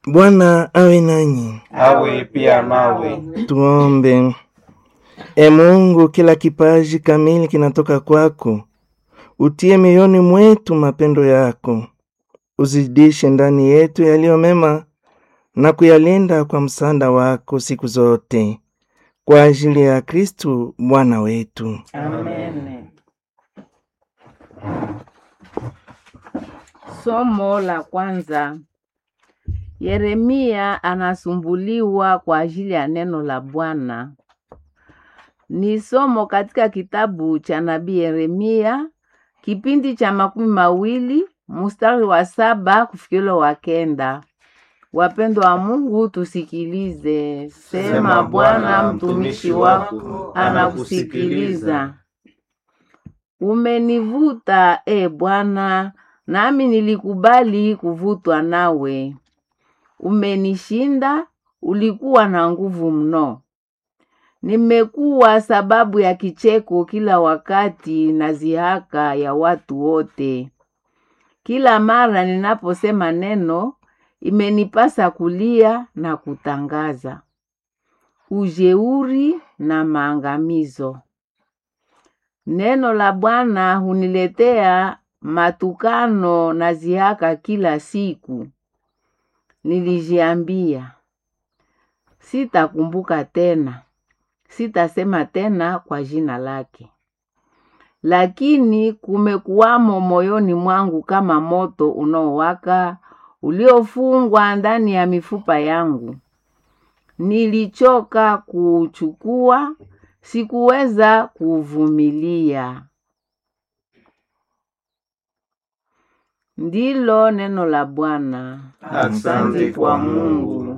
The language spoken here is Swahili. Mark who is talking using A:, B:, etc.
A: Bwana awe nanyi.
B: awe pia nawe.
A: Tuombe. E Mungu, kila kipaji kamili kinatoka kwako. Utie mioyoni mwetu mapendo yako, uzidishe ndani yetu yaliyo mema na kuyalinda kwa msaada wako siku zote, kwa ajili ya Kristu Bwana wetu.
C: Amen. Somo la kwanza. Yeremia anasumbuliwa kwa ajili ya neno la Bwana. Ni somo katika kitabu cha nabii Yeremia, kipindi cha makumi mawili mstari wa saba kufikilo wa kenda. Wapendwa wa Mungu, tusikilize. Sema Bwana, mtumishi wako anakusikiliza. Umenivuta e Bwana, nami nilikubali kuvutwa nawe. Umenishinda, ulikuwa na nguvu mno. Nimekuwa sababu ya kicheko kila wakati na zihaka ya watu wote. Kila mara ninaposema neno, imenipasa kulia na kutangaza ujeuri na maangamizo. Neno la Bwana huniletea matukano na zihaka kila siku. Nilijiambia, sitakumbuka tena, sitasema tena kwa jina lake. Lakini kumekuwamo moyoni mwangu kama moto unaowaka uliofungwa ndani ya mifupa yangu. Nilichoka kuuchukua, sikuweza kuuvumilia. Ndilo neno la Bwana.
B: Asante kwa Mungu.